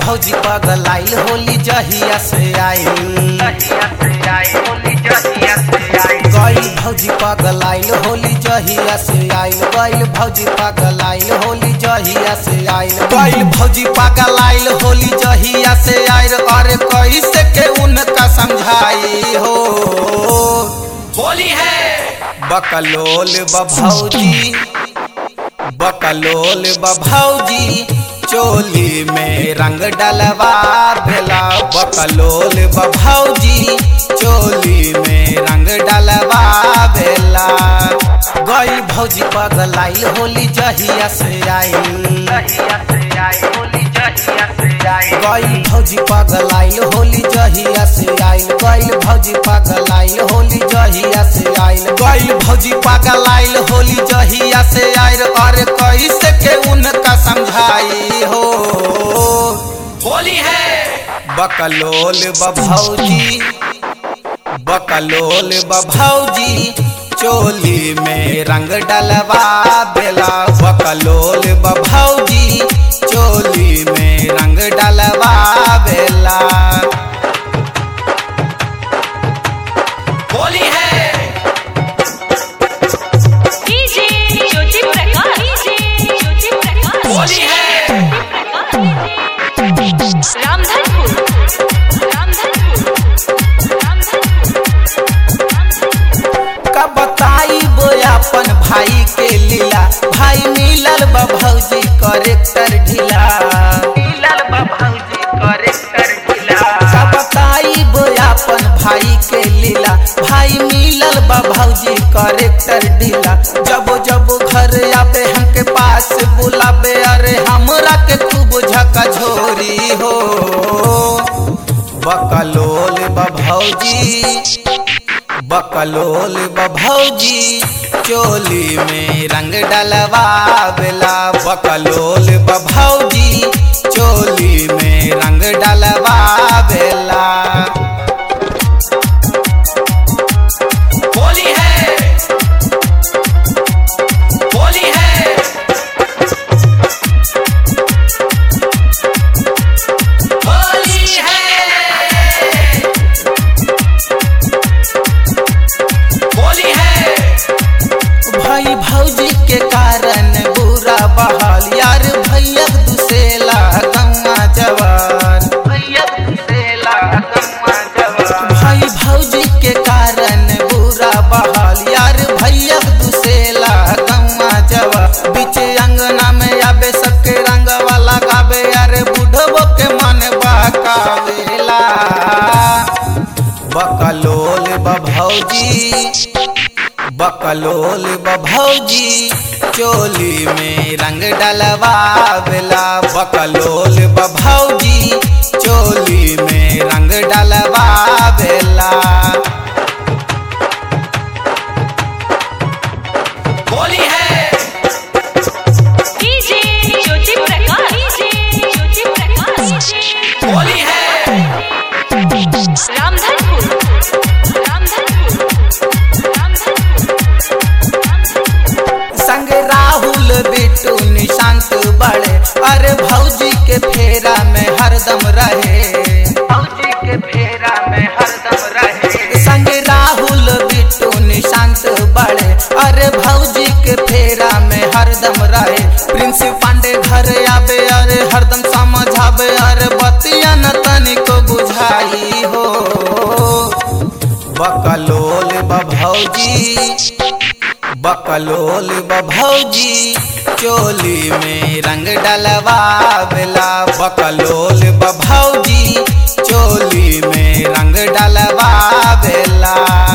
भौजी पगलाइल होली जहिया से आइल गइल भौजी पगलाइल होली जहिया से आइल गइल भौजी पगलाइल होली जहिया से आइल गइल भौजी पगलाइल होली जहिया से आइल अरे कैसे के उनका समझाई हो होली है बकलोल बभौजी बकलोल बभौजी चोली में रंग डलवा भेला बकलोल बभौजी चोली में रंग डलवा भेला गई भौजी पगलाइल होली जहिया से आइल गई भौजी पगलाइल होली जहिया से आइल गई भौजी पगलाइल होली जहिया से आइल गई भौजी पगलाइल होली जहिया से आइल अरे कैसे के उनका समझाई हो होली है बकलोल बभौजी बकलोल बभौजी चोली में रंग डलवा बेला बकलोल बभौजी चोली में रंग डलवा बेला होली है डीजे ज्योति प्रकाश डीजे ज्योति प्रकाश होली है रामधनपुर रामधनपुर रामधनपुर का बताई अपन भाई के लीला भाई मिलल बा भौजी करेक्टर ढीला मिलल बा भौजी करेक्टर ढीला का बताई अपन भाई के लीला भाई मिलल बा भौजी करेक्टर ढीला जब जब घर आबे हमके पास बुलाबे अरे हमरा के खूब झकझोरी हो बकलोल बा भौजी बकलोल बभौजी चोली में रंग डलवा बेला बकलोल बभौजी चोली में रंग डलवा बेला होली है होली है होली है होली है भाई भौजी के कारण बुरा बहाल यार भैया दुसेला गंगा जवान भैया दुसेला गंगा जवान भाई भौजी के कारण बुरा बहाल यार भैया दुसेला गंगा जवान बीच अंगना में आबे सबके रंग वाला गाबे यार बुढ़बो के मन बहकावेला बकलोल बभौजी बकलोल बभौजी चोली में रंग डलवा बेला बकलोल बभौजी चोली में रंग डलवा बेला होली है डीजे ज्योति प्रकाश डीजे ज्योति प्रकाश होली है रामधनपुर रामधनपुर रामधनपुर संग राहुल बिट्टू निशांत बड़े अरे भौजी के फेरा में हरदम रहे भौजी के फेरा में हरदम रहे संग राहुल बिट्टू निशांत बड़े अरे भौजी के फेरा में हरदम रहे प्रिंस पांडे घर आबे अरे हरदम समझाबे अरे बतिया न तनिको बुझाई हो बकलोल बभौजी बकलोल बभौजी चोली में रंग डलवा बेला बकलोल बभौजी चोली में रंग डलवा बेला